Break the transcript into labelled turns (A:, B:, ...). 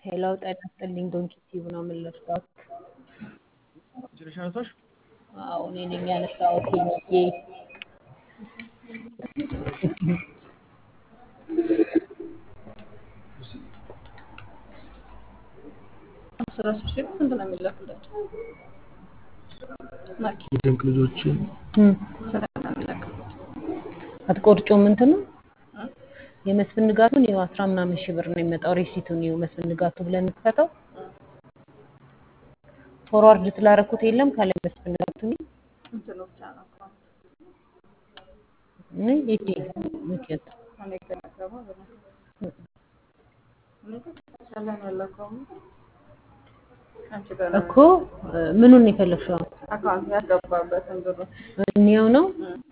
A: ሄላው ጤና ይስጥልኝ። ዶንኪ ቲዩብ ነው የምንለብሰው።
B: ትንሽ አነሳሽ
A: አዎ እኔ ነኝ ያነሳሁት። ሄኒዬ
C: አስራ ሶስት ሺህ ስንት ነው የሚላክላቸው? ማኪ
B: የድንቅ ልጆችን
A: እም፣
C: ስንት ነው የሚላክላቸው?
A: አትቆርጮም እንትን ነው የመስፍን ንጋቱን ይኸው አስራ ምናምን ሺህ ብር ነው የሚመጣው። ሬሲቱን ይኸው መስፍን ንጋቱ ብለን እንክፈተው። ፎርዋርድ ስላደረኩት የለም ካለ መስፍን ንጋቱ ነው
C: እንትኑ ብቻ ነው አካውንት
A: እኔ የት ምክንያት
C: እኔ ከነገባ ብለ እኔ ሰላም ያለው አካውንት አንቺ ጋር ነው
A: እኮ እ፣ ምኑን ነው የፈለግሽው?
C: አካውንት ያስገባበትን ብሩ
A: እኒያው ነው
C: እም።